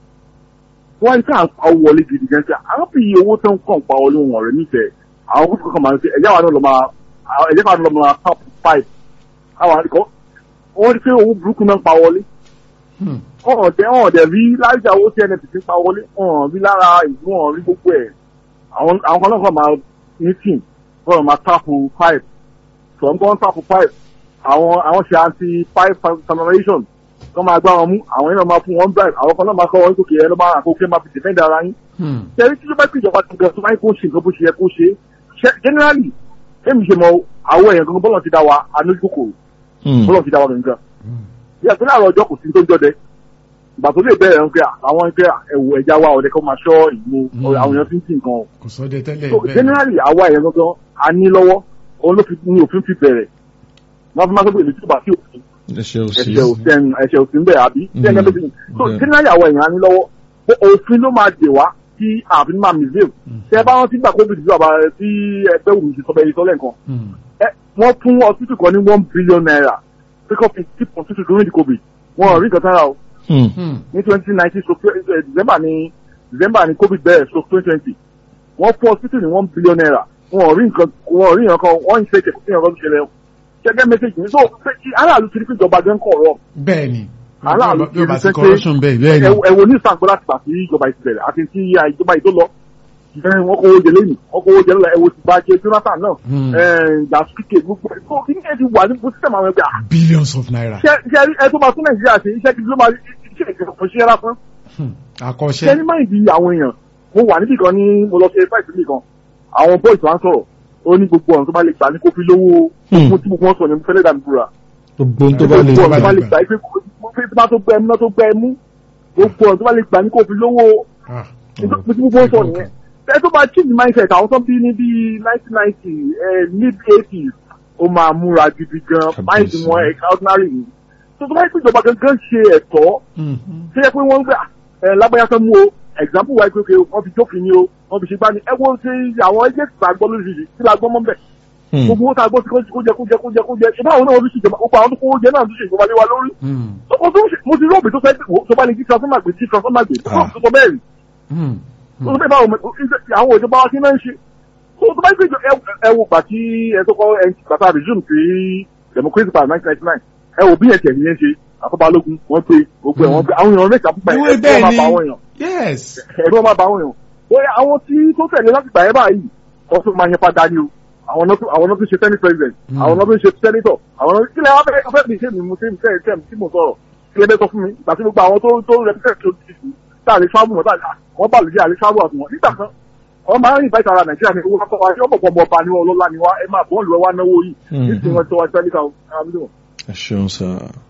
F: wọ́n ń tà ń pa owó wọlé gidi gan ṣe àwọn fi iye owó tó ń kàn pa wọlé wọn rẹ̀ nífẹ̀ẹ́ àwọn kókò kan máa ń ṣe ẹ̀jẹ̀ wa náà lọ máa ẹ̀jẹ̀ wa náà lọ máa tap pipe àwọn àdìkọ́ wọ́n rí pé owó burúkú náà ń pa wọlé
B: Hmm.
F: ọ̀hún ọ̀dẹ̀ ọ̀hún ọ̀dẹ̀ rí láìjà owó tí nnpc ń pa wọlé ọ̀hún rí lára ìlú ọ̀hún rí gbogbo ẹ̀ àwọn àwọn kan náà kàn máa ní team wọ́n máa tapu pipe sọ̀ ń kọ́ tapu pipe àwọn àwọn ṣe anti pipe contamination kọ́ máa gbá wọn mú àwọn yẹn náà máa fún wọn drive àwọn kan náà máa kọ́ wọn sókè ẹ̀ ló máa àkókò máa fi defend ara yín
B: Hmm.
F: tẹ̀rí tí ló bá pè ìjọba tuntun tó máa ń kó ṣe nǹkan bó ṣe yẹ kó ṣe ṣe generally èmi ṣe mọ àwọn èèyàn gangan bọ́lọ̀ ti dá wa anójúkòkòrò
A: Mm.
F: bọ́lọ̀ ti dá wa gangan bí àtúndì àrò ọjọ́ kò sí tó ń jọdẹ ìgbà tó lè bẹ̀rẹ̀ ń pẹ́ àwọn ń pẹ́ ẹ̀wù ẹja wa ọ̀dẹ kan máa ṣọ́ ìlú
B: Mm.
F: àwọn èèyàn fi ń tì nǹkan o
B: kò sọ́dẹ tẹ́lẹ̀
F: so
B: bẹ́ẹ̀
F: generally àwa èèyàn gangan a ní lọ́wọ́ òun ló fi ní òfin fi bẹ̀rẹ̀ wọ́n fi máa gbé ìlú tí ó bá sí òfin
A: ẹ̀ṣẹ̀ òsì
F: ẹ̀ṣẹ̀ òsìn ẹ̀ṣẹ̀ òsìn bẹ́ẹ̀ àbí
A: Mm.
F: tí ẹ̀ṣẹ̀ òsìn so
A: Bẹ́ẹ̀.
F: generally àwọn èèyàn á ní lọ́wọ́ pé òfin ló máa dè wá tí àfin máa misbehave tẹ bá wọn ti gbà covid tí bàbá tí ẹgbẹ́ wù mí ti sọ bẹ́ẹ̀ yìí sọ lẹ́ẹ̀kan
B: Hmm.
F: ẹ wọ́n fún hospital kan ní one billion naira pick up fifty hospital during the covid wọn ò rí nǹkan sára o
A: Mm.
B: Hmm.
F: ní twenty nineteen so december ní december ní covid bẹ̀rẹ̀ so twenty twenty wọ́n fún hospital ní one billion naira wọn ò rí nǹkan wọn ò rí nǹkan kan wọ́n ń ṣe kẹ̀kẹ́ nǹkan tó ṣẹlẹ̀ ṣẹ́gẹ́ message ní so pé kí aráàlú ti rí pé ìjọba gan kọ̀ ọ̀rọ̀
B: bẹ́ẹ̀ ni
F: aláàlú
B: bí ó bá
F: ti
B: sí
F: rí pé
B: corruption bẹ́ẹ̀ bẹ́ẹ̀ ni
F: ẹ wo ní ìsàgbọ́n láti gbà sí ìjọba ìsìlẹ̀ àti tí ìjọba yìí tó lọ ẹ, wọn kò wọjẹ lẹ́yìn wọn kò wọjẹ lọ́la ẹ̀wọ̀ ti bá jẹ Jonathan náà
B: Hmm.
F: dasuke gbogbo ẹ̀ tó kí ni ẹ ti wà ní bó sísẹ̀mù àwọn ẹgbẹ́ à
B: billions of naira
F: ṣe ṣe ẹ tó máa tún Nàìjíríà ṣe iṣẹ́ gidi ló máa iṣẹ́ ìjọba kò ṣe é lásán
B: Hmm.
F: ṣe
B: àkọ́ṣẹ́
F: ní máa di àwọn èèyàn mo wà níbì kan ní mo lọ ṣe fáìsì mi kan àwọn boys wa ń sọ̀rọ̀ ó ní gbogbo ọ̀nà tó bá lè gbà ní kó fi lówó
A: Hmm.
F: mo tí mo kàn sọ ní mo fẹ́lẹ́ dàbí búra
A: gbogbo ohun tó bá lè
F: gbogbo ọ̀nà tó bá lè
B: gbà.
F: gbà pé tó bá tó gbẹ mú náà tó gbẹ mú gbogbo ọ̀nà tó bá lè gbà ní kó fi lówó
B: Ah.
F: mo tí mo kàn sọ nìyẹn ẹ tó bá change mindset àwọn tó bí ní bí nineteen ninety mid eighties ó máa múra gidi gan mind
A: Kábíyèsí.
F: wọn extraordinary ni tó tó bá yẹ pé ìjọba gangan ṣe ẹ̀tọ́
B: Hmm.
F: ṣe yẹ pé wọ́n ń gbà ẹ lágbáyà fẹ́ mú o example wa pé wọ́n fi jófin ni o wọ́n fi ṣe gbá ni ẹ wo ṣe àwọn ẹgbẹ́ tí a gbọ́ lóṣìṣì tí la gbọ́ mọ́ bẹ̀
A: Mm.
F: gbogbo owó tá a gbọ́ sí kó jẹ kó jẹ kó jẹ kó jẹ ṣe báwo náà wọ́n fi ṣèjọba gbogbo àwọn tó kówó jẹ náà tó ṣe ìjọba lé wa lórí
B: Hmm.
F: mo tó mo ti rọ́ọ̀bì tó fẹ́ tó bá lè jí transformer gbé jí transformer gbé tó
A: Ah.
F: tó sọ bẹ́ẹ̀ rí
B: Hmm.
F: tó sọ bẹ́ẹ̀ báwo àwọn òjọba wa kí náà ń ṣe tó tó bá ń gbé ẹ wo gbà tí ẹ tó kọ́ ẹ gbàtà resume sí democracy party nineteen ninety nine ẹ wo bí ẹ̀tẹ̀ yẹn ṣe àkọ́balógun wọ́n gbé gbogbo ẹ̀ wọ́n gbé àwọn èèyàn mẹ́ta púpọ̀
B: Ìwé
F: ẹ̀
B: bẹ́ẹ̀
F: máa
B: ni
F: bá àwọn èèyàn
B: yes
F: ẹ̀rọ máa bá àwọn èèyàn bóyá àwọn tí tó tẹ̀lé láti gbà ẹ́ báyìí wọ́n tún máa yẹn padà ní o àwọn náà tún àwọn náà tún ṣe senate president
B: Mm.
F: àwọn náà tún ṣe senator àwọn náà kílẹ̀ wá fẹ́ fẹ́ mi ṣe mi mo ṣe mi ṣe mi tí mo sọ̀rọ̀ kílẹ̀ bẹ́ẹ̀ sọ fún mi ìgbà tí gbogbo àwọn tó tó represent tó ti sùn tá a lè travel wọn tá a wọ́n bá lè jẹ́ àlè travel àtúnwọ̀n nígbà kan wọ́n máa ń rìn báyìí ara nàìjíríà ní owó akọ́wá tí wọ́n bọ̀ pọ̀ ọba ni wọ́n ọlọ́lá ni wá ẹ máa bọ́ọ̀lù ẹ wá náwó yìí
A: Mm.
F: nísìnyí wọ́n ti wá sẹ́líkà ọ̀hún
A: ẹ ṣeun sá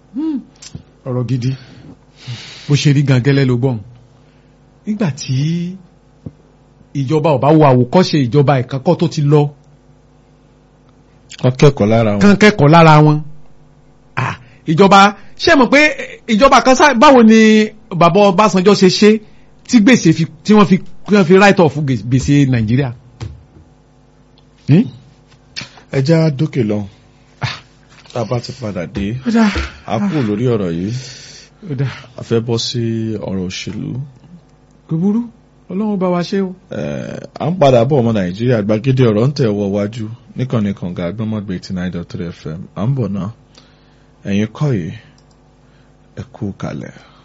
B: ọ̀rọ̀ gidi bó ṣe rí gan gẹ́lẹ́ ló gbọ́n nígbà tí ìjọba ò bá wo àwòkọ́ṣe ìjọba ìkákọ́ tó ti lọ
A: wọn kẹ́kọ̀ọ́ lára wọn.
B: kán kẹ́kọ̀ọ́ lára wọn Ah, ìjọba ṣé mọ̀ pé eh, ìjọba kan sá báwo ni bàbá Ọbásanjọ́ ṣe ṣe tí gbèsè fi tí wọ́n fi tí wọ́n fi write off gbèsè Nàìjíríà Hmm?
A: ẹ já dókè lọ tá a bá ti padà dé
B: ó dáa
A: a kú lórí ọ̀rọ̀ yìí
B: ó dáa
A: a fẹ́ bọ́ sí ọ̀rọ̀ òṣèlú
B: kò burú Ọlọ́run bá wa ṣe o.
A: Eh, à ń padà bọ̀ ọmọ nàìjíríà gbàgede ọ̀rọ̀ ń tẹ̀ wọ wájú níkànnì kànga agbọ́mọ̀gbé eighty nine dot three fm à ń bọ̀ náà ẹ̀yin kọ́ yìí ẹ kú kalẹ̀.